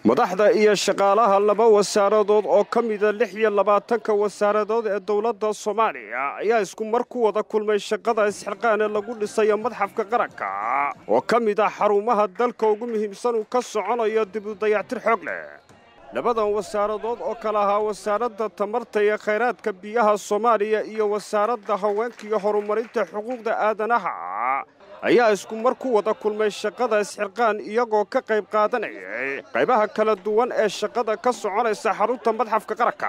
madaxda iyo shaqaalaha laba wasaaradood oo ka mida lix iyo labaatanka wasaaradood ee dowladda soomaaliya ayaa isku mar ku wada kulmay shaqada isxilqaane lagu dhisayo madxafka qaranka oo ka mid ah xarumaha dalka ugu muhiimsan uu ka soconayo dib u dayactir xoog leh labadan wasaaradood oo kale ahaa wasaaradda tamarta iyo khayraadka biyaha soomaaliya iyo wasaaradda haweenka iyo horumarinta xuquuqda aadanaha ayaa isku mar ku wada kulmay shaqada isxilqaan iyagoo ka qayb qaadanayay qaybaha kala duwan ee shaqada ka soconaysa xarunta madxafka qaranka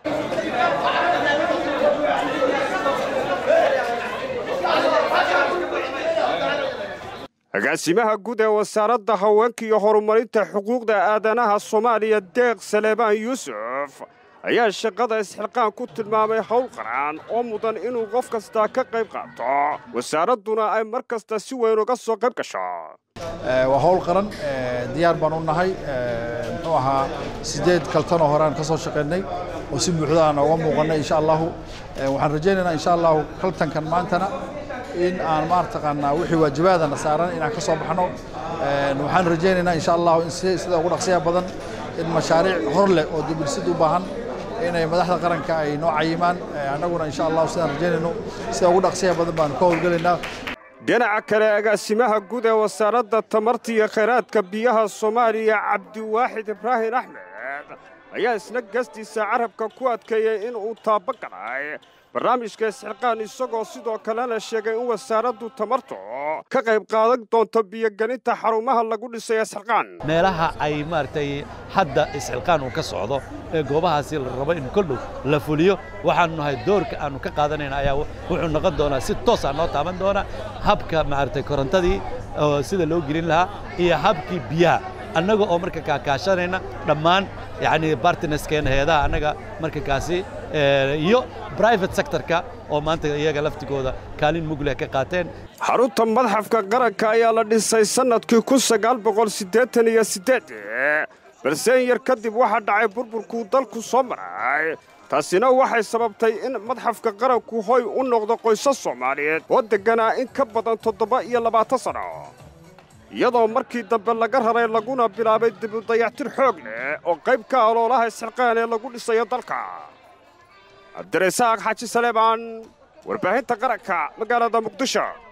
agaasimaha guud ee wasaaradda haweenka iyo horumarinta xuquuqda aadanaha soomaaliya deeq saleebaan yuusuf ayaa shaqada isxilqaan ku tilmaamay hawl qaran oo mudan inuu qof kastaa ka qayb qaato wasaaradduna ay mar kasta si weyn uga soo qayb gasho waa hawl qaran diyaar baan u nahay muxuu ahaa sideed kaltanoo horeaan ka soo shaqaynay oo si buuxda aan uga muuqannay insha allahu waxaan rajaynaynaa insha allahu kaltankan maantana in aan maartaqaanaa wixii waajibaadana saaran inaan ka soo baxno waxaan rajaynaynaa insha allahu in sida ugu dhaqsiya badan in mashaariic hor leh oo dibulsid u baahan inay madaxda qaranka ay noo cayimaan annaguna insha allahu sidaan rajaynayno sida ugu dhaqsiya badan baanu ka howlgelaynaa dhinaca kale agaasimaha guud ee wasaaradda tamarta iyo khayraadka biyaha soomaaliya cabdiwaaxid ibraahin axmed ayaa isna gastiisa carabka ku adkeeyey in uu taaba galay barnaamijka isxilqaan isagoo sidoo kalena sheegay in wasaaraddu tamartu ka qayb qaadan doonto biyogelinta xarumaha lagu dhisay isxilqaan meelaha ay maaragtay hadda isxilqaan uu ka socdo ee goobahaasi la rabo in koldhow la fuliyo waxaanu nahay doorka aannu ka qaadanayna ayaa wuxuu noqon doonaa si toosaa noo taaban doona habka maaragtay korontadii sida loo gelin lahaa iyo habkii biyaha annaga oo marka kaakaashanayna dhammaan yacni bartineskeena heedaha annaga marka kaasi iyo brivate sectorka oo maanta iyaga laftigooda kaalin mugleh ka qaateen xarunta madxafka qaranka ayaa la dhisay sannadkii kun sagaal boqol siddeetan iyo siddeed balse in yar kadib waxaa dhacay burburkuu dalku soo maray taasina waxay sababtay in madxafka qaranku hoy u noqdo qoysas soomaaliyeed oo degganaa in ka badan toddoba iyo labaatan sanno iyadoo markii dambe laga raray laguna bilaabay dibu dayactir xoog leh oo qayb ka aloolaha isxilqaan ee lagu dhisayo dalka cabdirasaaq xaaji saleebaan warbaahinta qaranka magaalada muqdisho